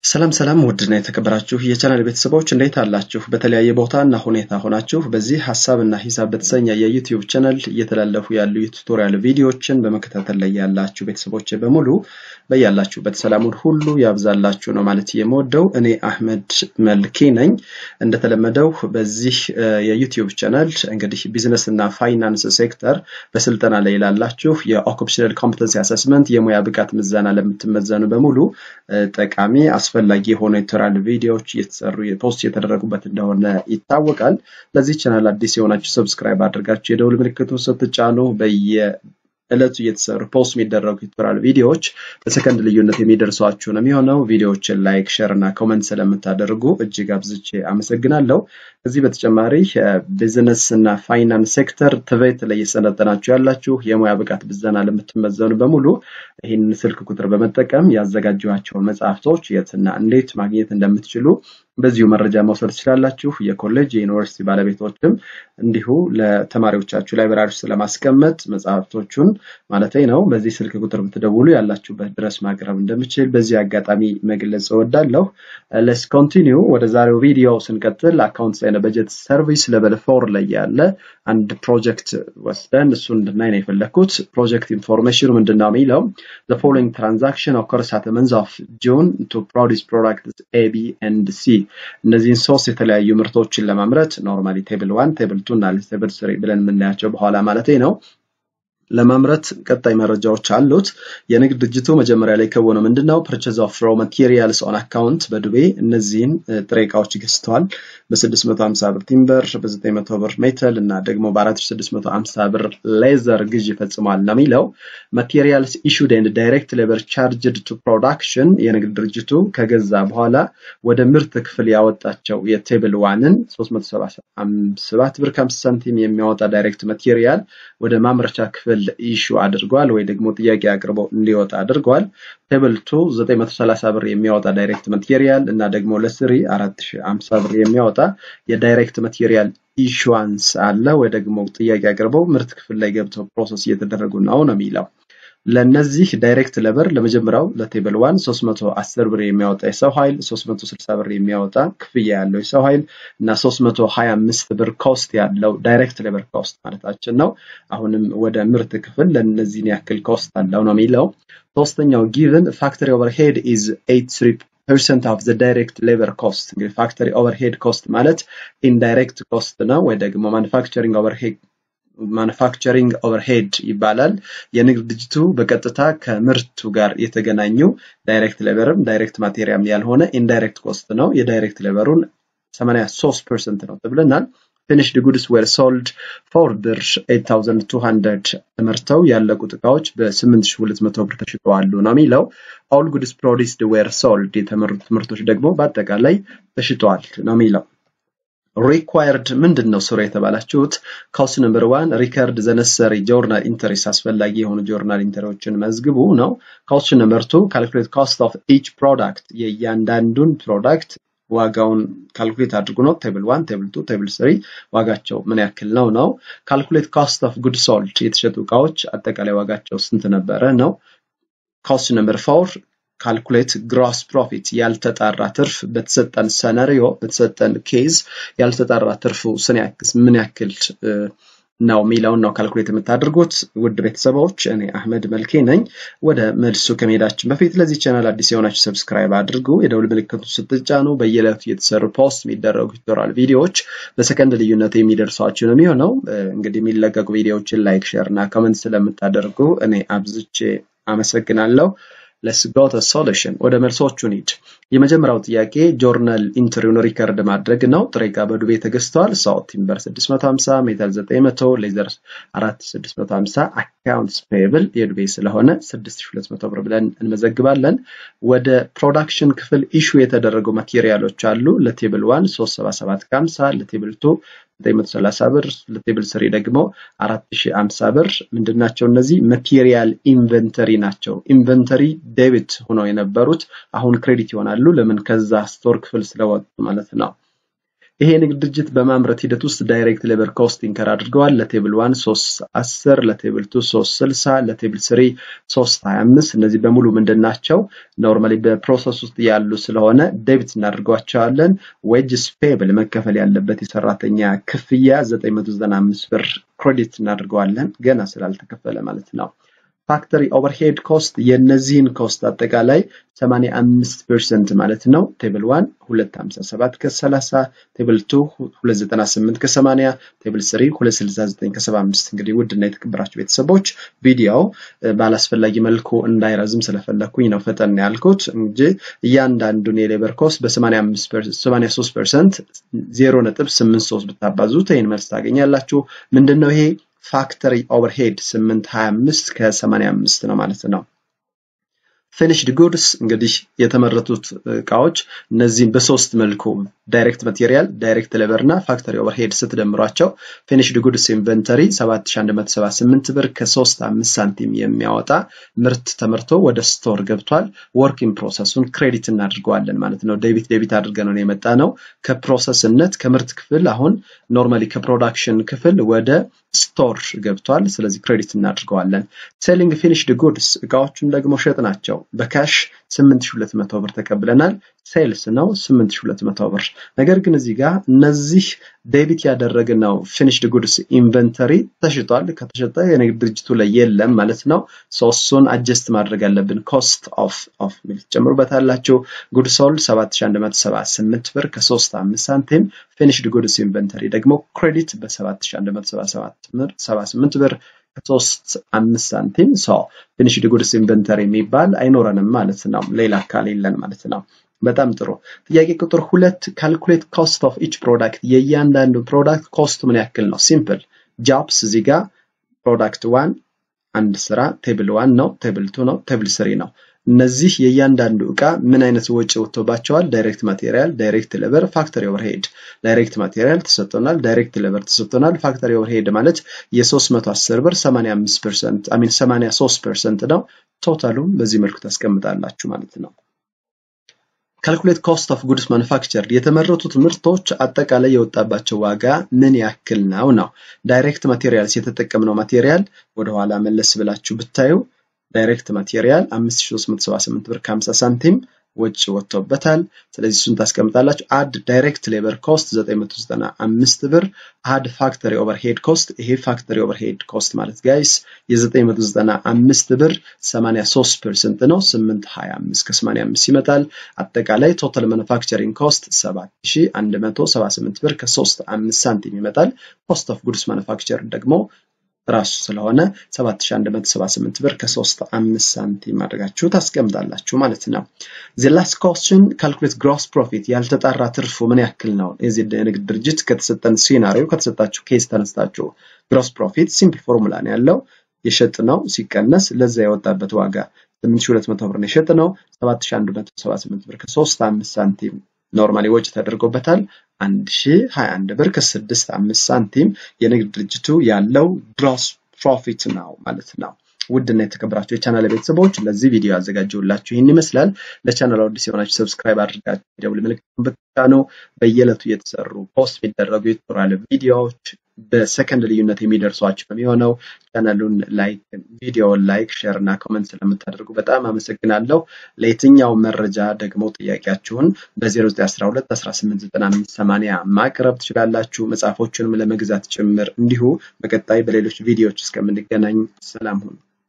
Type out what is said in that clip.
ሰላም ሰላም ውድና የተከበራችሁ የቻናል ቤተሰቦች እንዴት አላችሁ? በተለያየ ቦታ እና ሁኔታ ሆናችሁ በዚህ ሀሳብና ሂሳብ በተሰኘ የዩቲዩብ ቻናል እየተላለፉ ያሉ የቱቶሪያል ቪዲዮዎችን በመከታተል ላይ ያላችሁ ቤተሰቦች በሙሉ በያላችሁበት ሰላሙን ሁሉ ያብዛላችሁ ነው ማለት የምወደው። እኔ አህመድ መልኬ ነኝ። እንደተለመደው በዚህ የዩቲዩብ ቻናል እንግዲህ ቢዝነስ እና ፋይናንስ ሴክተር በስልጠና ላይ ላላችሁ የኦኩፔሽናል ኮምፒተንሲ አሰስመንት የሙያ ብቃት ምዘና ለምትመዘኑ በሙሉ ጠቃሚ አስፈላጊ የሆኑ የቱቶሪያል ቪዲዮዎች እየተሰሩ ፖስት የተደረጉበት እንደሆነ ይታወቃል። ለዚህ ቻናል አዲስ የሆናችሁ ሰብስክራይብ አድርጋችሁ የደውል ምልክቱን ስትጫኑ በየዕለቱ እየተሰሩ ፖስት የሚደረጉ የቱቶሪያል ቪዲዮዎች በሰከንድ ልዩነት የሚደርሷችሁ ነው የሚሆነው። ቪዲዮዎችን ላይክ፣ ሼር እና ኮመንት ስለምታደርጉ እጅግ አብዝቼ አመሰግናለሁ። ከዚህ በተጨማሪ ቢዝነስ እና ፋይናንስ ሴክተር ትቤት ላይ እየሰለጠናችሁ ያላችሁ የሙያ ብቃት ብዘና ለምትመዘኑ በሙሉ ይህንን ስልክ ቁጥር በመጠቀም ያዘጋጇቸውን መጽሐፍቶች የትና እንዴት ማግኘት እንደምትችሉ በዚሁ መረጃ መውሰድ ትችላላችሁ። የኮሌጅ የዩኒቨርሲቲ ባለቤቶችም እንዲሁ ለተማሪዎቻችሁ ላይብራሪ ውስጥ ለማስቀመጥ መጽሐፍቶቹን ማለት ነው በዚህ ስልክ ቁጥር ብትደውሉ ያላችሁበት ድረስ ማቅረብ እንደምችል በዚህ አጋጣሚ መግለጽ እወዳለሁ። ለስ ኮንቲኒው ወደ ዛሬው ቪዲዮ ስንቀጥል አካውንት እና በጀት ሰርቪስ ሌቨል ፎር ላይ ያለ አንድ ፕሮጀክት ወስደን እሱ እንድናይ ነው የፈለግኩት። ፕሮጀክት ኢንፎርሜሽኑ ምንድን ነው የሚለው the following transaction occurs at the month of June to produce products A, B and C እነዚህን ሶስት የተለያዩ ምርቶችን ለማምረት ኖርማሊ ቴብል ዋን ቴብል ቱ እና ቴብል ስሪ ብለን የምናያቸው በኋላ ማለት ነው ለማምረት ቀጣይ መረጃዎች አሉት። የንግድ ድርጅቱ መጀመሪያ ላይ ከሆነ ምንድነው ፐርቼዝ ኦፍ ሮ ማቴሪያልስ ኦን አካውንት በዱቤ እነዚህን ጥሬ እቃዎች ገዝተዋል። በ650 ብር ቲምበር፣ በ900 ብር ሜተል እና ደግሞ በ4650 ብር ሌዘር ግዥ ፈጽሟል ነው የሚለው። ማቴሪያልስ ኢሹድ ኤንድ ዳይሬክት ሌበር ቻርጅድ ቱ ፕሮዳክሽን የንግድ ድርጅቱ ከገዛ በኋላ ወደ ምርት ክፍል ያወጣቸው የቴብል ዋንን 377 ብር ከ50 ሳንቲም የሚያወጣ ዳይሬክት ማቴሪያል ወደ ማምረቻ ክፍል ኢሹ አድርጓል ወይ ደግሞ ጥያቄ አቅርቦ እንዲወጣ አድርጓል። ቴብል ቱ 930 ብር የሚያወጣ ዳይሬክት ማቴሪያል እና ደግሞ ለስሪ 4050 ብር የሚያወጣ የዳይሬክት ማቴሪያል ኢሹዋንስ አለ ወይ ደግሞ ጥያቄ አቅርበው ምርት ክፍል ላይ ገብተው ፕሮሰስ እየተደረጉ ነው ነው የሚለው። ለነዚህ ዳይሬክት ለበር ለመጀመሪያው ለቴብል ዋን 310 ብር የሚያወጣ የሰው ኃይል 360 ብር የሚያወጣ ክፍያ ያለው የሰው ኃይል እና 325 ብር ኮስት ያለው ዳይሬክት ሌበር ኮስት ማለታችን ነው። አሁንም ወደ ምርት ክፍል ለነዚህን ያክል ኮስት አለው ነው የሚለው። ሶስተኛው ጊቭን ፋክተሪ ኦቨርሄድ ኢዝ 83 ፐርሰንት ኦፍ ዘ ዳይሬክት ሌበር ኮስት እንግዲህ ፋክተሪ ኦቨርሄድ ኮስት ማለት ኢንዳይሬክት ኮስት ነው ወይ ደግሞ ማኑፋክቸሪንግ ኦቨርሄድ ማኑፋክቸሪንግ ኦቨርሄድ ይባላል። የንግድ ድርጅቱ በቀጥታ ከምርቱ ጋር የተገናኙ ዳይሬክት ሌበርም ዳይሬክት ማቴሪያል ያልሆነ ኢንዳይሬክት ኮስት ነው። የዳይሬክት ሌበሩን 83 ፐርሰንት ነው ተብለናል። ፊኒሽድ ጉድስ ዌር ሶልድ ፎር ብር 8200 ተመርተው ያለቁት እቃዎች በ8200 ብር ተሽጠዋሉ ነው የሚለው። ኦል ጉድስ ፕሮዲስድ ዌር ሶልድ የተመሩት ምርቶች ደግሞ በአጠቃላይ ተሽጠዋል ነው የሚለው። ሪኳየርድ ምንድን ነው ስሩ የተባላችሁት? ካውስ ነምበር ዋን ሪከርድ ዘነሰሪ ጆርናል ኢንተሪስ አስፈላጊ የሆኑ ጆርናል ኢንተሪዎችን መዝግቡ ነው። ካውስ ነምበር ቱ ካልኩሌት ኮስት ኦፍ ኢች ፕሮዳክት የእያንዳንዱን ፕሮዳክት ዋጋውን ካልኩሌት አድርጉ ነው። ቴብል ዋን፣ ቴብል ቱ፣ ቴብል ስሪ ዋጋቸው ምን ያክል ነው ነው። ካልኩሌት ኮስት ኦፍ ጉድ ሶልድ የተሸጡ እቃዎች አጠቃላይ ዋጋቸው ስንት ነበረ ነው። ኮስት ነምበር ፎር ካልኩሌት ግሮስ ፕሮፊት ያልተጣራ ትርፍ በተሰጠን ሰነሪዮ በተሰጠን ኬዝ ያልተጣራ ትርፉ ምን ያክል ነው የሚለውን ነው ካልኩሌት የምታደርጉት። ውድ ቤተሰቦች እኔ አህመድ መልኬ ነኝ። ወደ መልሱ ከመሄዳችን በፊት ለዚህ ቻናል አዲስ የሆናችሁ ሰብስክራይብ አድርጉ። የደውል ምልክቱ ስትጫኑ በየዕለቱ የተሰሩ ፖስት የሚደረጉ ቱቶሪያል ቪዲዮዎች በሰከንድ ልዩነት የሚደርሷችሁ ነው የሚሆነው። እንግዲህ የሚለቀቁ ቪዲዮዎችን ላይክ፣ ሼር እና ኮመንት ስለምታደርጉ እኔ አብዝቼ አመሰግናለሁ። ለስ ጎ ቱ ሶሉሽን ወደ መልሶቹ እንሂድ። የመጀመሪያው ጥያቄ ጆርናል ኢንትሪውን ሪከርድ ማድረግ ነው። ጥሬ ዕቃ በዱቤ ተገዝተዋል። ሰው ቲምበር 650፣ ሜታል 900፣ ሌዘር 4650፣ አካውንትስ ፔብል የዱቤ ስለሆነ 6200 ብር ብለን እንመዘግባለን። ወደ ፕሮዳክሽን ክፍል ኢሹ የተደረጉ ማቴሪያሎች አሉ። ለቴብል ዋን 377 ከ50፣ ለቴብል ቱ 930 ብር ለቴብል ስሪ ደግሞ 4050 ብር ምንድናቸው? እነዚህ ማቴሪያል ኢንቨንተሪ ናቸው። ኢንቨንተሪ ዴቢት ሆነው የነበሩት አሁን ክሬዲት ይሆናሉ። ለምን? ከዛ ስቶር ክፍል ስለወጡ ማለት ነው። ይሄ ንግድ ድርጅት በማምረት ሂደት ውስጥ ዳይሬክት ሌበር ኮስት ኢንከር አድርገዋል። ለቴብል ዋን 310 ለቴብል ቱ 360 ለቴብል ስሪ 325 እነዚህ በሙሉ ምንድን ናቸው? ኖርማሊ በፕሮሰስ ውስጥ ያሉ ስለሆነ ዴቢት እናደርጓቸዋለን። ዌጅስ ፔብል መከፈል ያለበት የሰራተኛ ክፍያ 995 ብር ክሬዲት እናደርገዋለን ገና ስላልተከፈለ ማለት ነው። ፋክተሪ ኦቨርሄድ ኮስት የነዚህን ኮስት አጠቃላይ 85 ፐርሰንት ማለት ነው። ቴብል 1 257 ከ30 ቴብል 2 298 ከ80 ቴብል 3 269 ከ75 እንግዲህ ውድና የተከበራችሁ ቤተሰቦች ቪዲዮው ባላስፈላጊ መልኩ እንዳይረዝም ስለፈለኩኝ ነው ፈጠን ያልኩት እንጂ እያንዳንዱን የሌበር ኮስት በ83 ፐርሰንት 0.83 ብታባዙት ይህን መልስ ታገኛላችሁ። ምንድን ነው ይሄ? ፋክተሪ ኦቨርሄድ 825 ከ85 ነው ማለት ነው። ፊኒሽድ ጉድስ እንግዲህ የተመረቱት እቃዎች እነዚህም በሶስት መልኩ ዳይሬክት ማቴሪያል፣ ዳይሬክት ሌበር እና ፋክተሪ ኦቨርሄድ ስትደምሯቸው ፊኒሽድ ጉድስ ኢንቨንተሪ 7178 ብር ከ35 ሳንቲም የሚያወጣ ምርት ተመርቶ ወደ ስቶር ገብቷል። ወርኪንግ ፕሮሰሱን ክሬዲት እናድርገዋለን ማለት ነው። ዴቢት ዴቢት አድርገን ነው የመጣ ነው። ከፕሮሰስነት ከምርት ክፍል አሁን ኖርማሊ ከፕሮዳክሽን ክፍል ወደ ስቶር ገብቷል። ስለዚህ ክሬዲት እናድርገዋለን። ሴሊንግ ፊኒሽድ ጉድስ እቃዎቹን ደግሞ ሸጥ ናቸው። በካሽ 8200 ብር ተቀብለናል። ሴልስ ነው 8200 ብር። ነገር ግን እዚህ ጋር እነዚህ ዴቢት ያደረግነው ፊኒሽድ ጉድስ ኢንቨንተሪ ተሽጧል። ከተሸጠ የንግድ ድርጅቱ ላይ የለም ማለት ነው። ሶስቱን አጀስት ማድረግ አለብን። ኮስት ኦፍ ኦፍ ሚል ትጨምሩበታላችሁ። ጉድ ሶልድ 7178 ብር ከ35 ሳንቲም ፊኒሽድ ጉድስ ኢንቨንተሪ ደግሞ ክሬዲት በ7178 ብር ከሶስት አምስት ሳንቲም ሰው ፊኒሽድ ጉድስ ኢንቨንተሪ የሚባል አይኖረንም ማለት ነው። ሌላ አካል የለን ማለት ነው። በጣም ጥሩ ጥያቄ ቁጥር ሁለት ካልኩሌት ኮስት ኦፍ ኢች ፕሮዳክት የእያንዳንዱ ፕሮዳክት ኮስቱ ምን ያክል ነው? ሲምፕል ጃብስ እዚህ ጋር ፕሮዳክት ዋን አንድ ስራ ቴብል ዋን ነው፣ ቴብል ቱ ነው፣ ቴብል ስሪ ነው። እነዚህ የእያንዳንዱ እቃ ምን አይነት ወጪ ወጥቶባቸዋል? ዳይሬክት ማቴሪያል፣ ዳይሬክት ሌበር፣ ፋክተሪ ኦቨርሄድ። ዳይሬክት ማቴሪያል ተሰጥቶናል፣ ዳይሬክት ሌበር ተሰጥቶናል። ፋክተሪ ኦቨርሄድ ማለት የ310 ብር 85 ፐርሰንት አሚን 83 ፐርሰንት ነው። ቶታሉም በዚህ መልኩ ታስቀምጣላችሁ ማለት ነው። ካልኩሌት ኮስት ኦፍ ጉድስ ማኑፋክቸር የተመረቱት ምርቶች አጠቃላይ የወጣባቸው ዋጋ ምን ያክል ነው ነው። ዳይሬክት ማቴሪያልስ የተጠቀምነው ማቴሪያል ወደኋላ መለስ ብላችሁ ብታዩ ዳይሬክት ማቴሪያል 5378 ብር ከ50 ሳንቲም ወጪ ወጥቶበታል። ስለዚህ እሱን ታስቀምጣላችሁ። አድ ዳይሬክት ሌበር ኮስት 995 ብር፣ አድ ፋክተሪ ኦቨርሄድ ኮስት። ይሄ ፋክተሪ ኦቨርሄድ ኮስት ማለት ጋይስ የ995 ብር 83 ፐርሰንት ነው። 825 ከ85 ይመጣል። አጠቃላይ ቶታል ማኑፋክቸሪንግ ኮስት 7178 ብር ከ35 ሳንቲም ይመጣል። ኮስት ኦፍ ጉድስ ማኑፋክቸር ደግሞ ራሱ ስለሆነ 7178 ብር ከ35 ሳንቲም አድርጋችሁ ታስቀምጣላችሁ ማለት ነው። ዘ ላስት ኮስችን ካልኩሌት ግሮስ ፕሮፊት ያልተጣራ ትርፉ ምን ያክል ነው? የዚህ ንግድ ድርጅት ከተሰጠን ሲናሪዮ ከተሰጣችሁ ኬስ ተነስታችሁ ግሮስ ፕሮፊት ሲምፕል ፎርሙላ ነው ያለው የሸጥ ነው ሲቀነስ ለዛ የወጣበት ዋጋ 8200 ብር ነው የሸጥ ነው 7178 ብር ከ35 ሳንቲም ኖርማሊ ወጪ ተደርጎበታል 1021 ብር ከ65 ሳንቲም የንግድ ድርጅቱ ያለው ግሮስ ፕሮፊት ነው ማለት ነው። ውድና የተከበራችሁ የቻናል ቤተሰቦች ለዚህ ቪዲዮ ያዘጋጀውላችሁ ይህን ይመስላል። ለቻናል አዲስ የሆናችሁ ሰብስክራይብ አድርጋችሁ የደውል ምልክቱን ብትጫኑ በየዕለቱ እየተሰሩ ፖስት የሚደረጉ የቱቶሪያል ቪዲዮዎች በሰከንድ ልዩነት የሚደርሷችሁ የሚሆነው ቻናሉን ላይክ ቪዲዮውን ላይክ ሼር እና ኮመንት ስለምታደርጉ በጣም አመሰግናለሁ። ለየትኛው መረጃ ደግሞ ጥያቄያችሁን በ0912 189580 ማቅረብ ትችላላችሁ። መጽሐፎቹንም ለመግዛት ጭምር እንዲሁ በቀጣይ በሌሎች ቪዲዮዎች እስከምንገናኝ ሰላም ሁኑ።